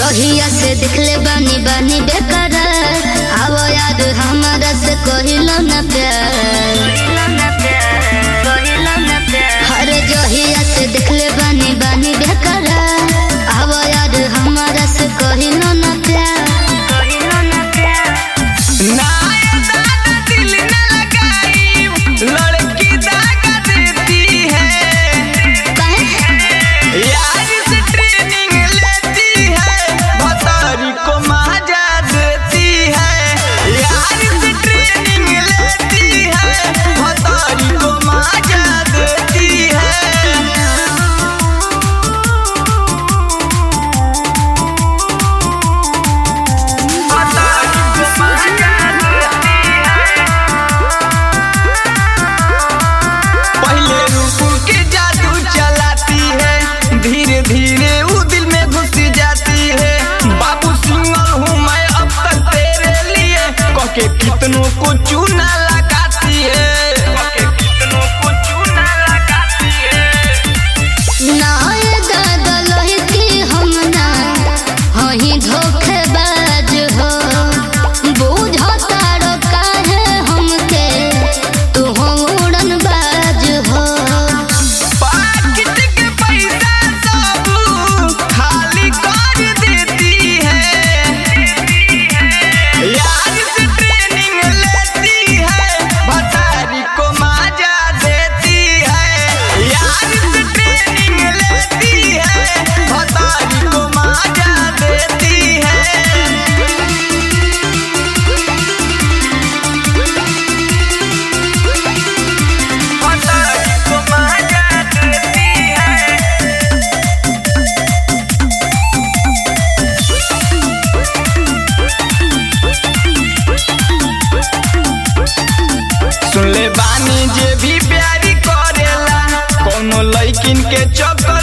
जहिया से दिखले बानी बानी बेकरार आवो याद हमारा से कहिलो न प्यार हरे जहिया से दिखले बानी बानी बेकरार आवो याद हमारा से कहिलो न प्यार नाय दादा दिल न लगाई लड़की दागा देती है कहे यार से ट्रेनिंग लेती है भतारी को मजा देती है यार से ट्रेनिंग लेती है भतारी को मजा देती है भतारी को मजा देती है पहले रूप के जादू चलाती है धीरे धीरे वो दिल में घुस जाती है बाबू सिंगल हूँ मैं अब तक तेरे लिए कके कितनों को चूना लगाती है कके कितनों को चूना लगाती है नाय दादा लहकी हम ना हही धोखेबाज हो बूझो तारो काहे हमके तू हो उड़नबाज हो पाकिट के पैसा सब खाली कर देती है यार से ट्रेनिंग लेती है भतारी को मजा देती है यार से ट्रेनिंग लेती है भतारी को मजा देती है भतारी को मजा देती है सुन ले बानी जे भी प्यारी करेला कोनो लइकिन के चक्कर